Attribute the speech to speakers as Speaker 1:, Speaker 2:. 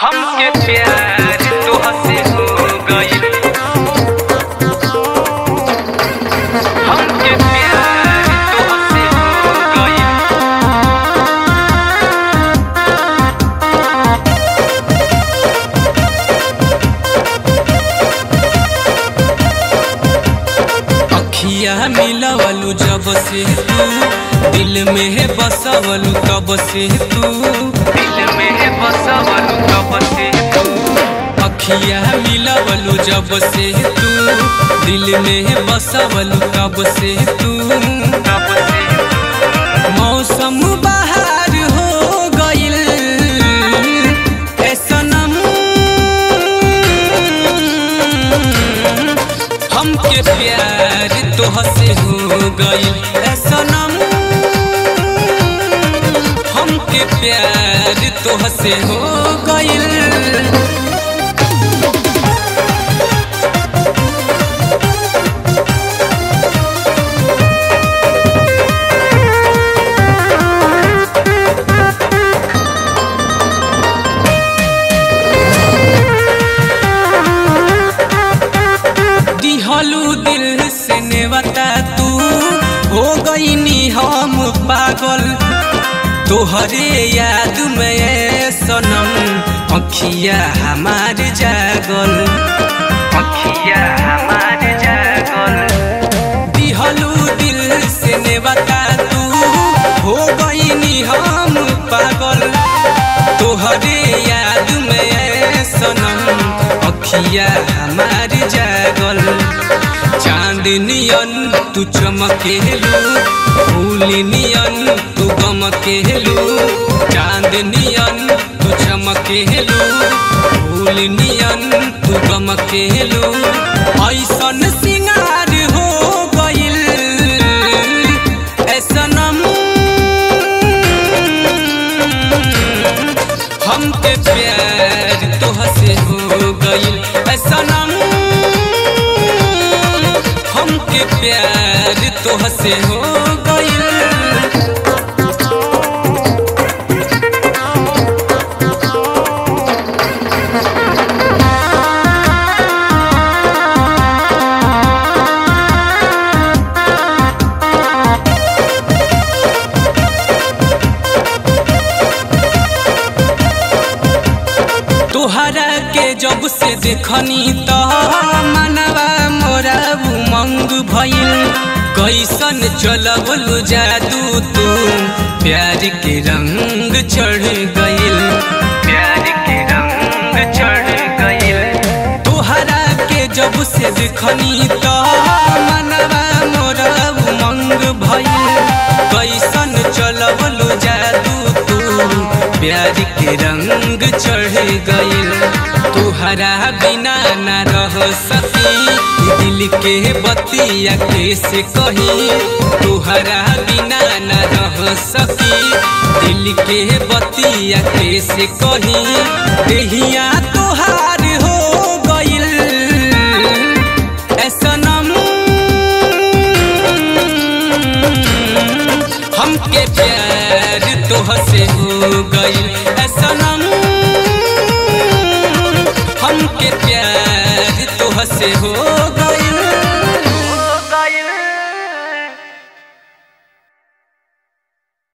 Speaker 1: हमके प्यार तोहसे हो गइल हमके प्यार तोहसे हो गइल
Speaker 2: अखिया मिलवलू जब से तू दिल में है बसवलू तब से तू
Speaker 1: दिल में है बसवलू कब से तू
Speaker 2: अखिया मिलवलू जब से तू दिल में है बसवलू तब से तू
Speaker 1: कब से
Speaker 2: मौसम बाहर हो गइल ए सनम हमके प्यार तोहसे हो गइल ए सनम हमके प्यार तोहसे हो गइल दिहलू दिल से नेवता तू हो गईनी हम पागल तोहरे याद में ए सनम अखिया हमार जागल
Speaker 1: अखिया हमार जागल
Speaker 2: दिहलू दिल से नेवता तू हो गईनी हम पागल तोहरे याद में ए सनम अखिया हमार जागल चांदनियन तू चमकेलू फूलनियन तू गमकेलू चांदनियन तू चमकेलू फूलनियन तू गमकेलू ऐसन सिंगार हो गइल ऐसनम हमके प्यार तोहसे हो गइल ऐसनम हमके प्यार तोहसे हो गइल तोहरा के जब से देखनी तो मनवा मोरा उमंग भइल कैसन चलबलू जादू तू प्यार के रंग चढ़ गइल
Speaker 1: प्यार के रंग चढ़ गइल
Speaker 2: तोहरा के जब से देखनी तो मनवा मोरा उमंग भइल कैसन चलबलू जादू तू प्यार के रंग चढ़ गइल तुहरा बिना न रह सकी दिल के बतिया कैसे कही तुहरा बिना न रह सकी दिल के बतिया कैसे कही देहिया तोहार हो गइल ऐसनम हमके प्यार तोहसे हो गइल ऐसनम हमके प्यार तोहसे हो गइल